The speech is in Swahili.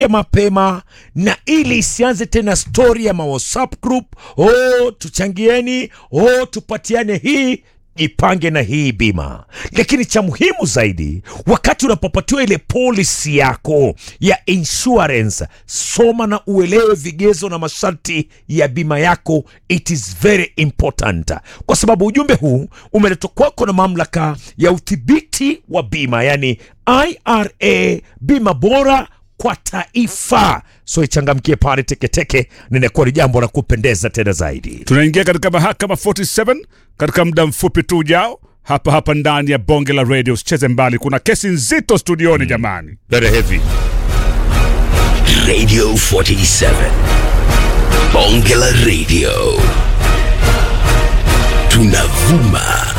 mapema na ili isianze tena stori ya ma WhatsApp group, oh, tuchangieni, oh, tupatiane hii jipange na hii bima. Lakini cha muhimu zaidi, wakati unapopatiwa ile polisi yako ya insurance, soma na uelewe vigezo na masharti ya bima yako. It is very important, kwa sababu ujumbe huu umeletwa kwako na mamlaka ya udhibiti wa bima, yani IRA, bima bora kwa taifa. So ichangamkie pale teketeke, ninakuwa ni jambo la kupendeza tena zaidi. Tunaingia katika mahakama 47 katika muda mfupi tu ujao, hapa hapa ndani ya bonge la radio. Usicheze mbali, kuna kesi nzito studioni jamani. Very heavy. Radio 47. Bonge la Radio. Tunavuma